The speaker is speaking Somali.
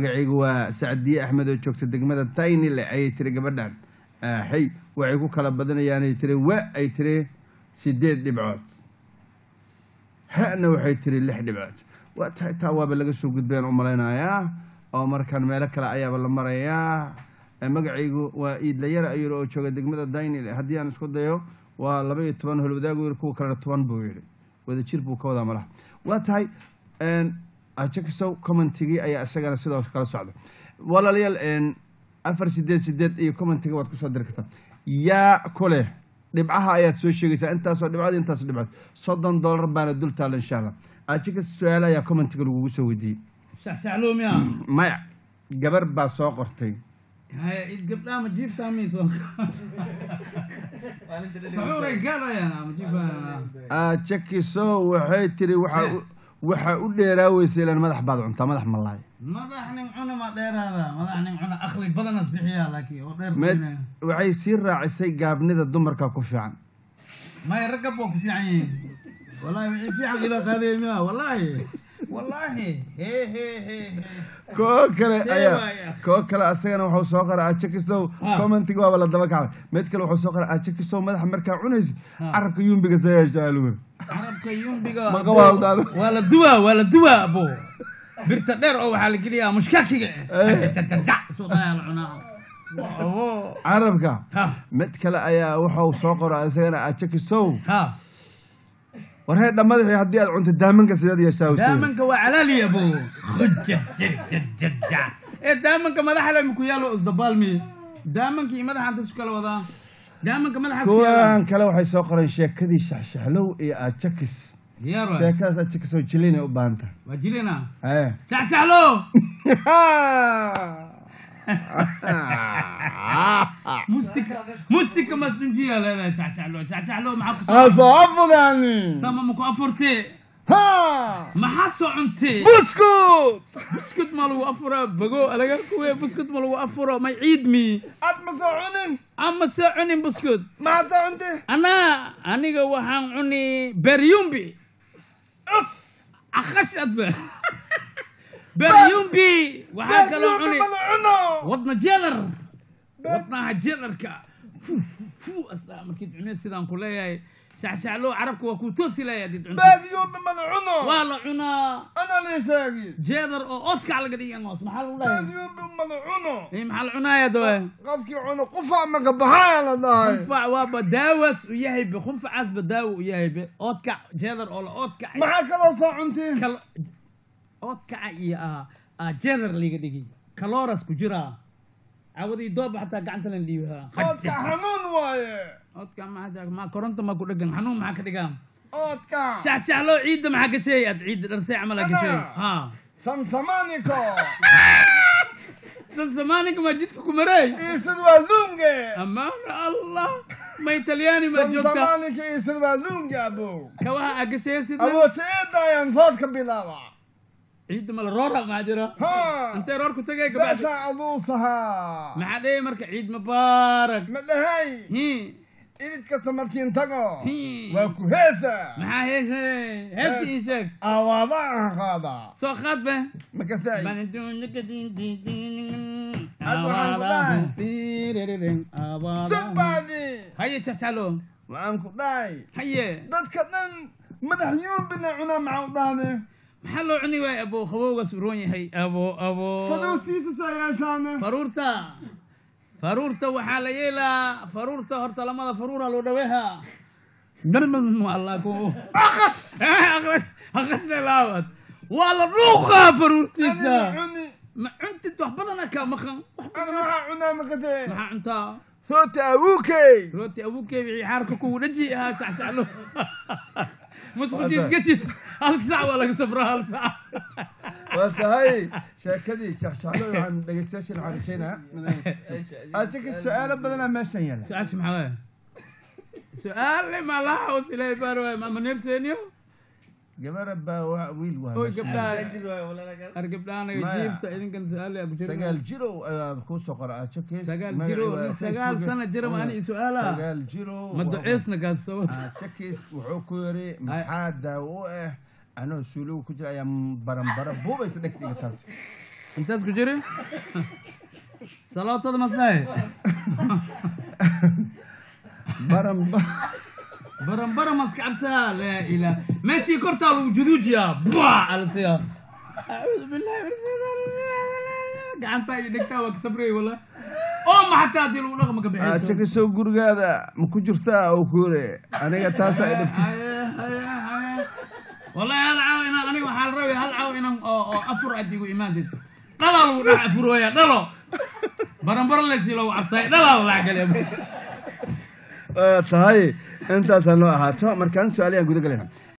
magacaygu waa sacdiye axmed oo joogta degmada taynile ayay tiri gabadhan xay waxay ku kala badanayaanay tiri wa ay tiri sideed dhibcood hana waxay tiri lix dhibcood waa tahay taa waaba laga soo gudbeen u malaynayaa oo markaan meelo kale ayaaba la marayaa magacaygu waa iidlayara ayuu oo jooga degmada daynile haddii aan isku dayo waa laba iyo toban holwadaagu yiri kuwa kalena toban buu yidhi wada jir buu ka wadaa malaha waa tahay ajakisow commentigii ayaa isagana sidoo kala socda walaalayaal afar sideed sideed iyo commentiga waad kusoo diri kartaa yaa ku leh dhibcaha ayaad soo sheegaysaa intaasoo dhibcood intaasoo dhibcood soddon dollar baana dul taalla insha allah ajakis su-aal ayaa commentiga lagugu soo weydiiyey shaxshaxloomiya maya gabar baa soo qortay haya id gabdhaha ma jiiftaa miiso sacuuray gaadayaan ama jiifayaan ajakisow waxay tiri waxaa u- waxaa u dheeraaweysa ilaan madax baad cuntaa madax malaay madax nin cuna ma dheeraada madax nin cuna akli badanas bixiyaa laakiin oo dheer Med- bixinaya. waxay sii raacisay gaabnida dumarka ku fiican maya ragab waa ku fiican yihiin wallahi wixii fiican ilaa qaadaya miya wallahi wallahi he he he he koo kale See ayaa waaya. koo kale asagana wuxuu soo qoray ajakisow Ah. commentiga waaba la daba kacay mid kale wuxuu soo qoray ajakisow madaxa markaa cunaysid Ah. carabka yumbiga sayashaaluwer carabka yumbiga Ma abo, ka waaldaado? waa la duwaa waa la duwaa abo birta dheer oo waxaa la geliyaa mushkakiga Eh. suuqayaa la cunaa abo carabka ha mid kale ayaa wuxuu soo qoray asagana ajakisow ha war heedha madaxii haddii aad cunto daamanka sidaad yeeshaa daamanka waa calaali abo khujajajajajja ee daamanka madaxa le maku yaalo isdabaalmi daamanka iyo madaxa inta isu kala wadaa daamanka madaxa isku yaala kuwan kale waxay soo qoreen sheekadii shaxshaxlow iyo ajakis diyaar waay sheekadaas ajakisow jilinay u baahan tahay waa jirina Eh. saxsaxlo mustika mustika masdunjiya leedahay saxsaxlo saxsaxlo maxaa ku soo asaafudani sama maku afurtee ha maxaa soo cuntee buskut buskut ma lagu afuraa bago alaga kuwe buskut ma lagu afuro may ciid mi aad ma soo cunin ama soo cunin buskut maxaad soo cuntay anaa aniga waxaan cuni beryumbi uf akhash adba beryumbi waxaa kaloo cuni mana cuno wadna jeedar wadnaha jeedarka fu fu fu asaa markiid cunid sidaan ku leeyahay shaxshaxloo carabka waa kuu toosi leeyahay hadid cunto baadiyuumbi mana cuno waa la cunaa ana lii sheegi jeedar oo oodkac laga dhigan hoos maxaa lagu dhahay baadiyuumbi mana cuno Eh, maxaa la cunaaya dawe qofkii cuno qufac maka baxaaya la dhahay khunfac waaba daawas u yahay be khunfacaasba daawo u yahay be oodkac jeedar oo la oodkac maxaa kaloo soo cuntiin kal oodkaca iyo ah ah jeedar liga dhigi kalooras ku jiraa cawadii dooba xataa gacanta lan dhiibahaa oodka xanuun waaye oodka maxaa ma koronta ma ku dhegan xanuun maxaa ka dhigaa oodka shaxshaxloo ciidda maxaa gashay aad ciidda dharsay camal aa gashay Ana. ha samsamaniko dad zamaaninka maa jidka ku maray iisad waa lunge amaana allah ma italyaani ma joogta samsamanika iisad waa lunge abo kawaha aa gashay sidna awoota eedayaan soodka bilaaba ciidda mala roora maxaa jira ha intay roor ku tagay gabadha besa aduusahaa maxaa dhehey marka ciid mubaarak ma dhahay hi idid kasta markiin tago hi waa ku heesa maxaa heese heesti ii sheeg awaaba aan qaada soo qaad be makasay Awaadahu. dhahay. Tiiririn, awaadahu. sugbaadi haye shaxshaxlo waxaan ku dhahay haye dadka dhan madax yuumbina cunaa maxaa u dhahde maxaa loo cuni waay abo qabowgaas u roon yahay abo abo faduutiisa saayaashaane faruurta faruurta waxaa la yeelaa faruurta horta lamada faruura loo dhaweeha darmadmu allah ku akas aqasne laawad waa la dhuuqaa faruurtiisa anina cuni ma cuntid wax badana ka maqan wax ana maxaa cunaa makasee maxaa cuntaa soota awuukey rooti abuukee wixii xaarka kugu dhaji ahaa saxsaxlo masqujiid gajid hal sac waa laga sabraa hal sac waa tahay sheekadii shakshaxlo waxaan dhegeystayaashan waxaan rajaynaa ajaka su-aalo badanaa meeshan yaala su-aasha maxaa waaya su-aale ma laha hoos ilaahay baar waaya ma maneebseeniyo gabara baa waa wiil waa oy meeshan. gabdhaha ar gabdhaanaga Maya. jiifta idinkan su-aale abu sagaal jirow ayaa kuu soo qora ajakis sagaal jiro nin sagaal sana jira ma ani su-aala sagaal jirow ma duceesna kaasoo ajakis wuxuu ku yiri maxaa daawo u ah anoo suuligu ku jira ayaa baranbara buubaysa dhegta iga taabtay intaad ku jiri salaatada masahe baran baran baran maska cabsaha laa ilaah meeshii kortaa lagu juduujiyaa bua alsiya acuudu billahi min shaytaan rajiim gacantaa iyo dhegtaa waa ka sabrey wala oo maxataa haddii lagu dhaqma ka bixiyso jakasow gurigaada ma ku jirtaa oo kuure aniga taasaa i dhibtay wallahi hal caaw inaan aniga waxaa la rabaya hal caaw inaan oo oo afur aad igu imaantid dhalaa lagu dhex afurooya dhalo baranbaran leysi lagu cabsaay dhalaa la dhex galiya tahay intaasaa noo ahaato markaan su-aaliyaan guda galayna